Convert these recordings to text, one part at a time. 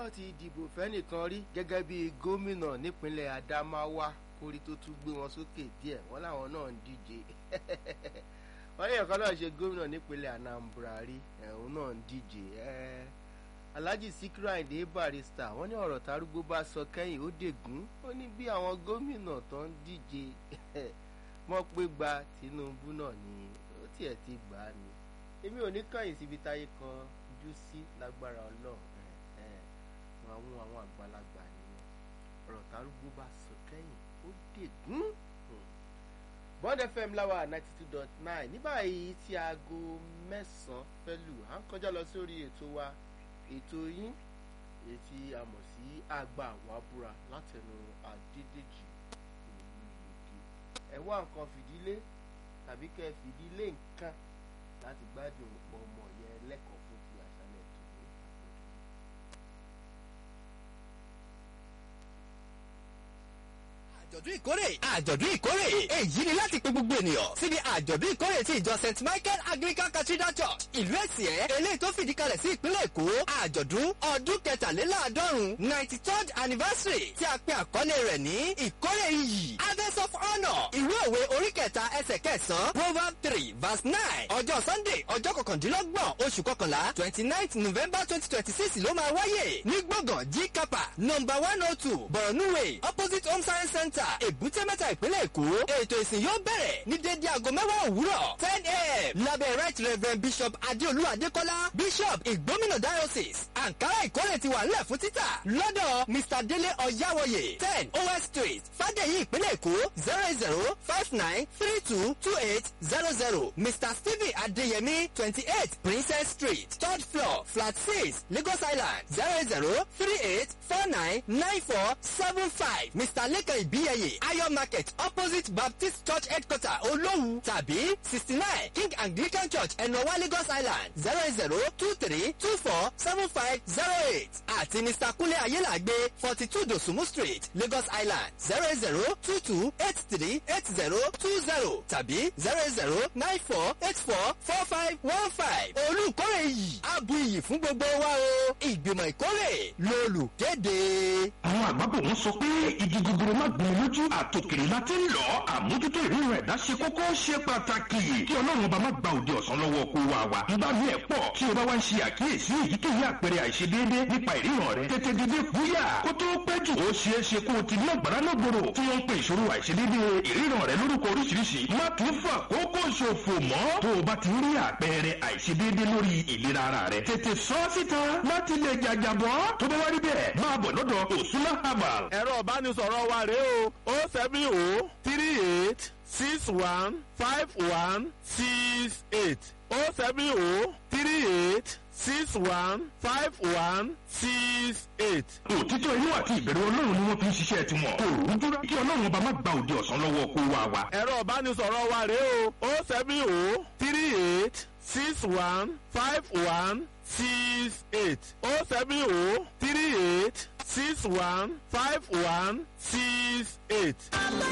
wọ́n ti dìbò fẹ́nìkan rí gẹ́gẹ́ bí gómìnà nípínlẹ̀ Adamawa kórí tó tún gbé wọn sókè díẹ̀ wọ́n láwọn náà ń díje wọ́n ní ẹ̀kọ́ náà ṣe gómìnà nípínlẹ̀ Anambra rí ẹ̀hún náà ń díje Alhaji Sikiru Ayinde Barrister wọ́n ní ọ̀rọ̀ tarúgbó bá sọ kẹ́yìn ó dègún ó ní bí àwọn gómìnà tó ń díje wọ́n pé gba Tinubu náà ni ó tiẹ̀ ti gbà á ni èmi ò ní kàyìn síbi táyé kan jú sí lágbára Ọlọ́run wọn mú àwọn àgbàlagbà nìyẹn ọ̀rọ̀ tarúgbó bá sọ kẹ́yìn ó dègún. Bond FM láwa ninety two dot nine ní báyìí tí aago mẹ́sàn-án fẹ́ lù à ń kọjá lọ sórí ètò wa ètò yín ètí a mọ̀ sí àgbà wàbúra látẹnu Adédèjì Olúyèdè ẹ wá nǹkan fìdílé tàbí kẹ́ ẹ fìdílé nǹkan láti gbádùn ọmọ yẹn lẹ́kọ̀ọ́ fún ti àṣálẹ̀ tó ní àgbọ̀dọ̀ yìí. àjọ̀dún ìkórè àjọ̀dún ìkórè èyí ni láti pe gbogbo ènìyàn síbi àjọ̀dún ìkórè ti ìjọ st michael anglican cathedral church ìlú èsìẹ́ eléyìí tó fìdí kalẹ̀ sí ìpínlẹ̀ èkó àjọ̀dún ọdún kẹtàléláàádọ́rùn ninety third anniversary tí a pe àkọlé rẹ̀ ní ìkórè iyì harvest of honour ìwé òwe orí kẹta ẹsẹ̀ kẹsàn-án proverb three verse nine ọjọ́ sunday ọjọ́ kọkàndínlọ́gbọ̀n oṣù kọkànlá twenty ninth november twenty twenty six ló máa wáyé ní gbọ̀ngàn g kapa number one oh two borno way opposite home science center èbúté mẹ́ta ìpínlẹ̀ èkó ètò ìsìn yóò bẹ̀rẹ̀ ní dédé aago mẹ́wàá òwúrọ̀ ten a.m. lábẹ́ right reverend bishop adéolú adékọ́lá bishop ìgbómìnà diocese ankara ìkórè ti wà nílẹ̀ fún títà lọ́dọ̀ mr délé ọ̀yáwọ̀yè ten os street fàdéyí ìpínlẹ̀ èkó zero zero five nine three two two eight zero zero mr stephen adéyẹmí twenty eight princess street third floor flat six lagos island zero zero three eight four nine nine four seven five mr lẹ́kàn ìbíyẹyẹ ayọ̀ market opposite baptist church headquarter olówu tàbí sixty nine king anglican church ẹ̀nọ́wá lagos island zero zero two three two four seven five zero eight àti mr kúnlé ayélàgbé forty two dosumu street lagos island zero zero two two eight three eight zero two zero tàbí zero zero nine four eight four four five one five olùkórè yìí abu iyì fún gbogbo wa o ìgbìmọ̀ ìkórè lolùkéde. àwọn àgbàbọ̀ wọn sọ pé igi gogoro má gbin lójú àtòkèrè láti ń lọ àmójútó ìrírun ẹ̀dá ṣe kókó ṣe pàtàkì kí ọlọ́run ọba má gba òde ọ̀sán lọ́wọ́ kó wa wa nígbà míì ẹ̀ pọ̀ tí o bá wá ń ṣe àkíyèsí èyíkéyìí àpẹẹrẹ àìṣedéédé nípa ìríran rẹ tètè dédé fúyà kó tó pẹ́ jù ó ṣeé ṣe kó o ti ní ọ̀gbára lọ́gbòrò tí wọ́n ń pe ìṣòro àìṣedéédé ìríran rẹ lórúkọ oríṣiríṣi má tún fà kókó ṣòfò mọ́ tó o bá ti rí àpẹẹrẹ àìṣedéédé lórí ìlera ara rẹ tètè sọ síta láti lè jàjàbọ́ tó bá wá rí bẹ́ẹ̀ máa bọ̀ lọ́dọ̀ òsúná herbal ẹ̀rọ ìbánisọ̀rọ̀ wa rèé o o seven o three eight six one five one six eight o seven o three eight six one five one six eight. òtítọ́ inú àti ìbẹ̀rù ọlọ́run ni wọ́n fi ń ṣiṣẹ́ tiwọn kò rújú kí ọlọ́run ọba má gba òde ọ̀sán lọ́wọ́ kó wa wa. ẹ̀rọ ìbánisọ̀rọ̀ wa rèé o o seven o three eight six one five one six eight o seven o three eight six one five one six eight.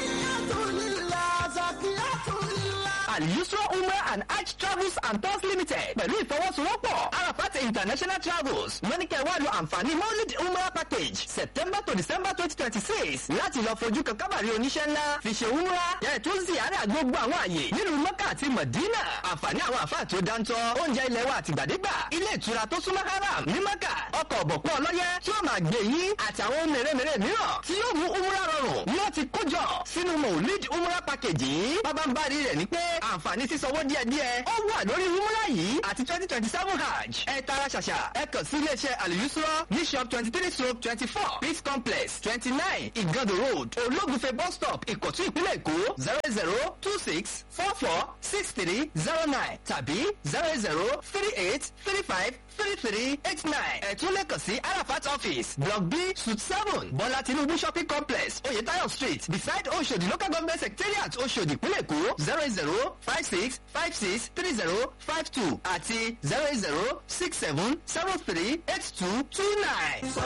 Al-Yusra Umrah and Hajj Travels and Tours Limited pẹ̀lú ìfọwọ́sowọ́pọ̀ Arafat International Travels wọ́n ní kẹ́ wá lo àǹfààní Maulid Umrah package September to December twenty twenty six láti lọ fojú kan kábàárì oníṣẹ́ ńlá fi ṣe Umrah yẹn tó ziyara gbogbo àwọn àyè nílùú Mọ́kà àti Mọ̀dínà àǹfààní àwọn àfáà tó dáńtọ́ oúnjẹ ilẹ̀ wa àtìgbàdégbà ilé ìtura tó súnmọ́ haram ní Mọ́kà ọkọ̀ ọ̀bọ̀pọ̀ ọlọ́yẹ tí ó máa gbé yín àtàwọn ohun mèremère mìíràn tí yóò mú Umrah rọrùn ni wọ́n ti kójọ sínú Maulid Umrah package yìí bábánbárí rẹ̀ ní pé àǹfààní sísanwó díẹ̀díẹ̀ ó wà lórí Umrah yìí àti twenty twenty seven hajj ẹ tara ṣàṣà ẹ kàn sí iléeṣẹ́ Al-Yusra ní shop twenty three stroke twenty four peace complex twenty nine Igando road ológunfe bus stop Ìkọ̀tún ìpínlẹ̀ Èkó zero zero two six four four six three zero nine tàbí zero zero three eight three five three three eight nine ẹ tún lè kàn sí Arafat office block B suite seven Bọ́lá Tinubu shopping complex Oyetayo street beside Oshodi local government secretariat Oshodi ìpínlẹ̀ Èkó zero zero five six five six three zero five two àti zero zero six seven seven three eight two two nine.